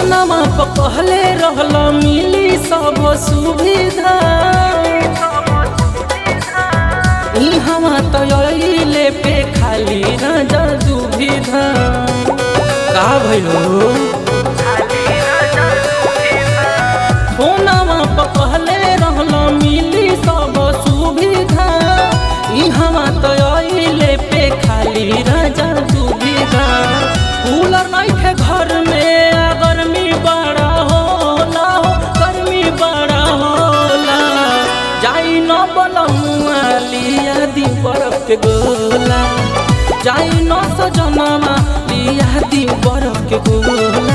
फोनमा पर कहले रहल मिली सब सुविधा इहवा तो अइले पे खाली राजा दुविधा का भइलो फोनमा पर कहले रहल मिली सब सुविधा इहवा तो अइले पे खाली राजा दुविधा कूलर नहीं थे घर में आ गर्मी बड़ा होला हो गर्मी बड़ा होला जाई न बलमुआ लिया दी बर्फ के गोला जाई न सजनमा लिया दी बर्फ के गोला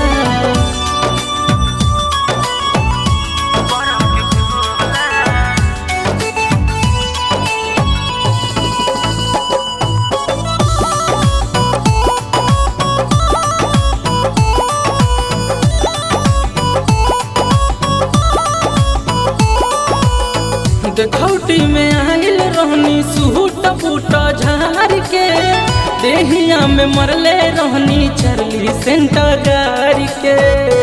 देखौटी में आइल रहनी सूट बूट झार के देहिया में मरले रहनी चरली सेंटर गाड़ी के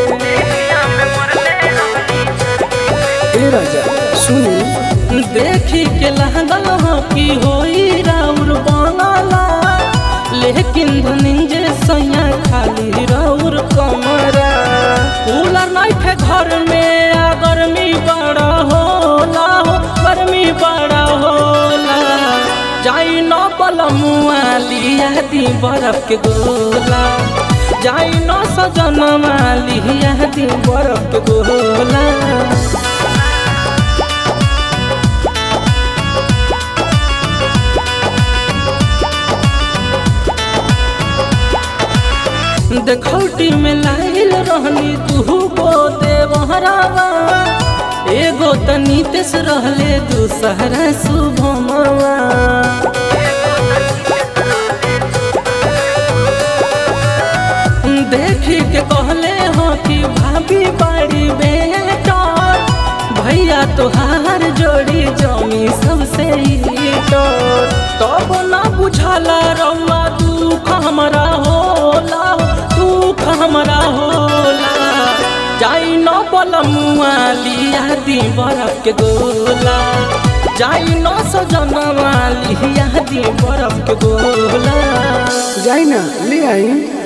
ए राजा सुनी देखी के लागल हो कि होई राउर बनाला लेकिन धनिंजे सैया खाली राउर कमरा कूलर नहीं थे घर में आ गर्मी बड़ा होला हो गर्मी बड़ा होला जाई न बलमुआ लिया दी बर्फ के गोला जाई न सजनमा लिया दी बर्फ के गोला देखौटी में लाइल रहनी तू गो देवहरावा एगो तनी तेस रहले दूसरा शुभमवा देखी के कहले हो कि भाभी बाड़ी बेटर भैया तोहार जोड़ी जमी सबसे ईटर तब ना बुझला रउआ दुख हमरा होला दुख हमरा होला जाई न बलमुआ लिया दी बर्फ के गोला जाई न सजनवा लिया दी बर्फ के गोला जाई ना ले आई